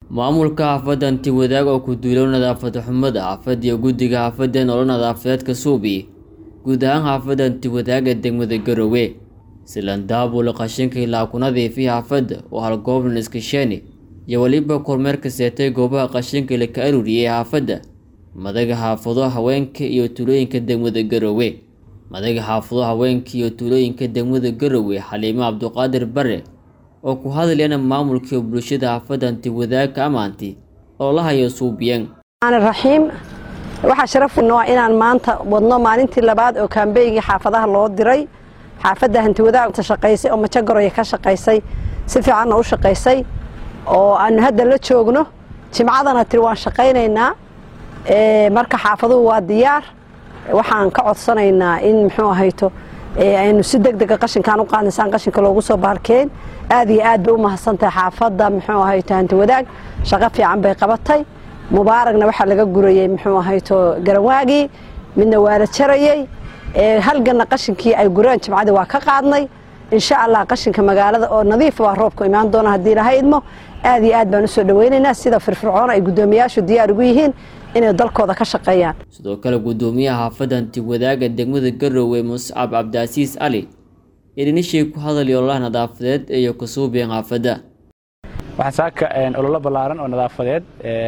maamulka xaafadda anti-wadaag oo ku duulow nadaafad xumada xaafad iyo guddiga xaafadda nolol nadaafadeedka suubi guud ahaan xaafadda anti-wadaag ee degmada garowe silandaabula qashinka ilaa ku nadiifiya xaafadda oo halgooblan iskasheeni iyo weliba kormeerka seetay goobaha qashinka la ka aruuriyey xaafadda madaga xaafado haweenka iyo tuulooyinka degmada garowe madaga xaafado haweenka iyo tuulooyinka degmada garowe xaliimo cabduqaadir bare oo ku hadlayana maamulkii bulshada xaafadda anti-wadaag ka amaantay oo la hayo suubiyan raxiim waxaa sharaf noo inaan maanta wadno maalintii labaad oo kaambeygii xaafadaha loo diray xaafadda hantiwadaag shaqaysay oo majagoroya ka shaqaysay si fiicanna u shaqaysay oo aanu hadda la joogno jimcadana tiri waan shaqaynaynaa marka xaafaduhu waa diyaar waxaan ka codsanaynaa in muxuu ahayto aynu si deg dega qashinkaan u qaadnaysaan qashinka loogu soo baarkeen aad iyo aad bay u mahadsantahay xaafadda muxuu ahayto hantiwadaag shaqo fiican bay qabatay mubaaragna waxaa laga gurayey muxuu ahayto garanwaagii midna waa la jarayey halganna qashinkii ay gureen jimcadii waa ka qaadnay insha allah qashinka magaalada oo nadiif waa roobku imaan doona haddii laha idmo aad iyo aad baan usoo dhaweynaynaa sida firfircoon ay guddoomiyaashu diyaar ugu yihiin inay dalkooda ka shaqeeyaan sidoo kale guddoomiyaha xaafadda anti-wadaaga degmada garowe muscab cabdiasiis cali idinishii ku hadalay ololaha nadaafadeed iyo kasuubiyan xaafadda waxaan saaka ololo ballaaran oo nadaafadeed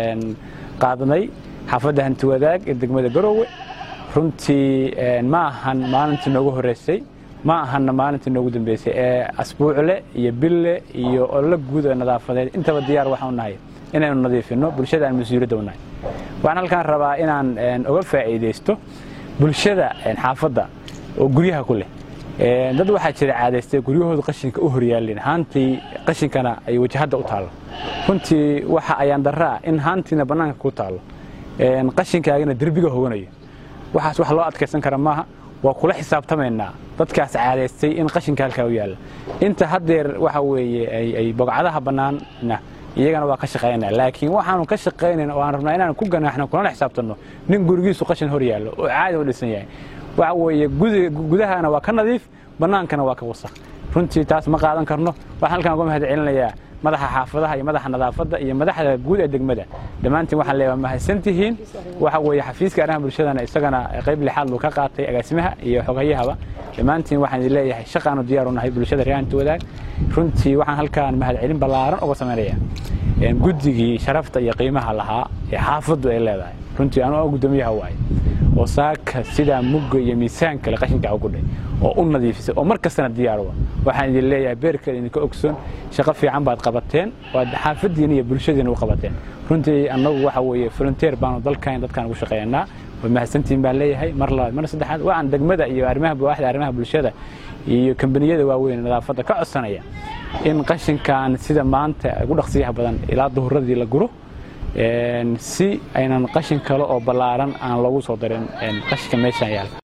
qaadnay xaafadda hantiwadaag ee degmada garowe runtii ma ahan maalintii noogu horreysay ma ahanna maalintii noogu dambeysay ee asbuucle iyo bille iyo ololo guud oo nadaafadeed intaba diyaar waxaan nahay inaynu nadiifinno bulshada aan mas-uuliyadda u nahay waxaan halkaan rabaa inaan oga faa'iidaysto bulshada xaafadda oo guryaha ku leh dad waxaa jira caadaystay guryahooda qashinka u horyaalin haantii qashinkana ay wajahadda u taallo runtii waxa ayaan darraa in haantiina bannaanka ku taallo qashinkaagana derbiga hoganayo waxaas wax loo adkaysan kara maaha waa kula xisaabtamaynaa dadkaas caadaystay in qashinka halkaa u yaalla inta haddeer waxa weeye ay bogcadaha bannaanna iyagana waa ka shaqaynaa laakiin waxaanu ka shaqaynayna oo aan rabnaa inaanu ku ganaaxno kulana xisaabtanno nin gurigiisu qashin hor yaallo oo caadi u dhisan yahay waxa weeye gudahana waa ka nadiif bannaankana waa ka wasakh runtii taas ma qaadan karno waxaan halkaan uga mahad celinayaa madaxa xaafadaha iyo madaxa nadaafadda iyo madaxda guud ee degmada dhammaantiin waxaan leeyahay mahadsantihiin waxa weeye xafiiska arrimaha bulshadana isagana qayb lixaad buu ka qaatay agaasimaha iyo xogayahaba dhammaantiin waxaan idin leeyahay shaqaanu diyaar u nahay bulshada reer hanti wadaag runtii waxaan halkaan mahad celin ballaaran uga samaynayaa guddigii sharafta iyo qiimaha lahaa ee xaafaddu ay leedahay runtii anuu guddoomiyaha waaye oo saaka sidaa mugga iyo miisaan kale qashinka ugudhay oo u nadiifisay oo mar kastana diyaaruwa waxaan idin leeyahay beerkeeda idinka ogsoon shaqo fiican baad qabateen waad xaafaddiina iyo bulshadiina u qabateen runtii annagu waxa weeye volunteer baanu dalkan dadkaan ugu shaqeeyanaa way mahadsantihiin baan leeyahay mar labaad mar saddexaad waxaan degmada iyo arrimaha waaxda arrimaha bulshada iyo kambaniyada waaweyn nadaafadda ka codsanaya in qashinkan sida maanta ugu dhaqsiyaha badan ilaa duhuradii la guro si aynan qashin kale oo ballaaran aan loogu soo darin qashinka meeshaan yaal